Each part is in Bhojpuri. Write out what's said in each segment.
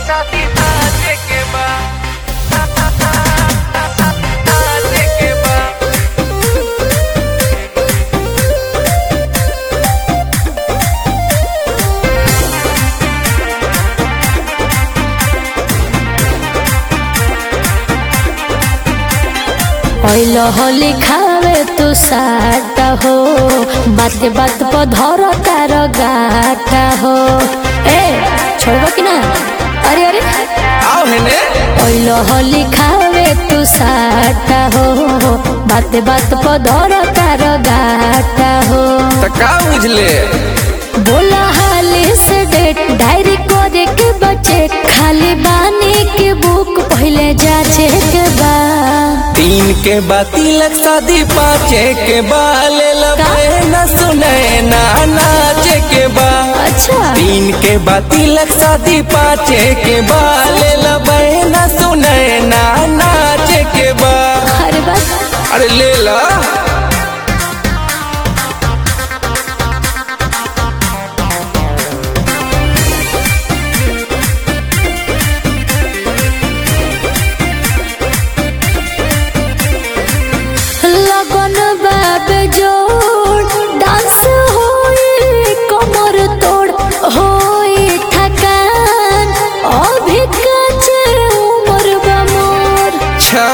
शादी नाचे के बा नाचे के बा ओइल होली खावे तू साटा हो बात बात पर धर तार गाटा हो ए छोड़बो कि ना अरे अरे आओ हेने ओइल होली खावे तू साटा हो बात बात पर धर तार गाटा हो त का बुझले बोला हाली से डेट डायरी करे के बचे खाली बानी के बुक पहले जाचे के बा तीन के बा तिलक शादी पाँचे के बा ले लबे न सुने ना नाचे के बा अच्छा तीन के बा तिलक शादी पाँचे के बा ले लबे न सुने ना नाचे के बा अरे बस अरे ले ला लगन बाब जोड़ डांस होई कमर तोड़ होई थकान अभी कचे उमर बा मोर अच्छा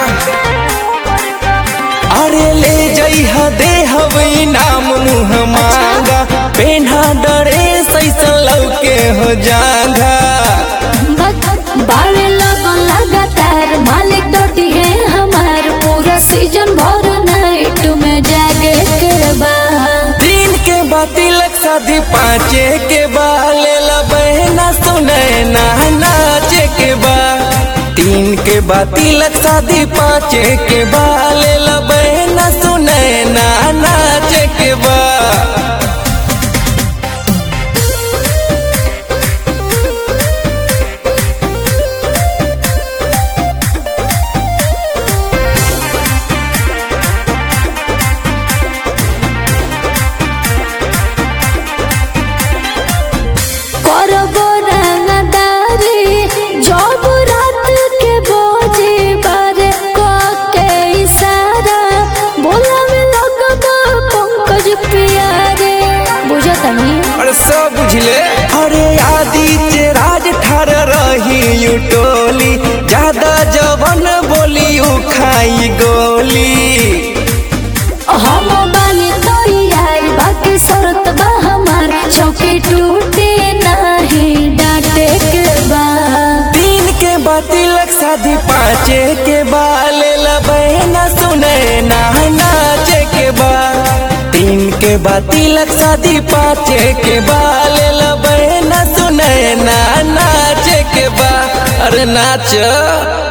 अरे ले जइहा दे हवई नाम मुँह मांगा पेन्हा डरे सैसन लौके हो जागा बस बावे लगन लगातार मालिक डोटी है हमार पूरा सीजन भर नाइट में जागे के बा तीन के बा तिलक शादी पाँचे के बा ले ला बहना सुने ना नाचे के बा तीन के बा तिलक शादी पाँचे के बा ले ला बहना सुने ना नाचे के बा करबो रंगदारी जब रात के बोझे बारे को के इशारा बोला में लगबो पंकज प्यारे बुझता नहीं अरे सब बुझले अरे आदित्य राज ठार रही यू टोली ज्यादा जवन बोली उ खाई गोली हम बाली तो यार बाकी शरत बा हमार चौकी टूटे नहीं डांटे के बा तीन के बा तिलक शादी पाँचे के बा ले ला बहना सुने ना नाचे के बा तीन के बा तिलक शादी पाँचे के बा ले ला बहना सुने ना नाचे के बा अरे नाच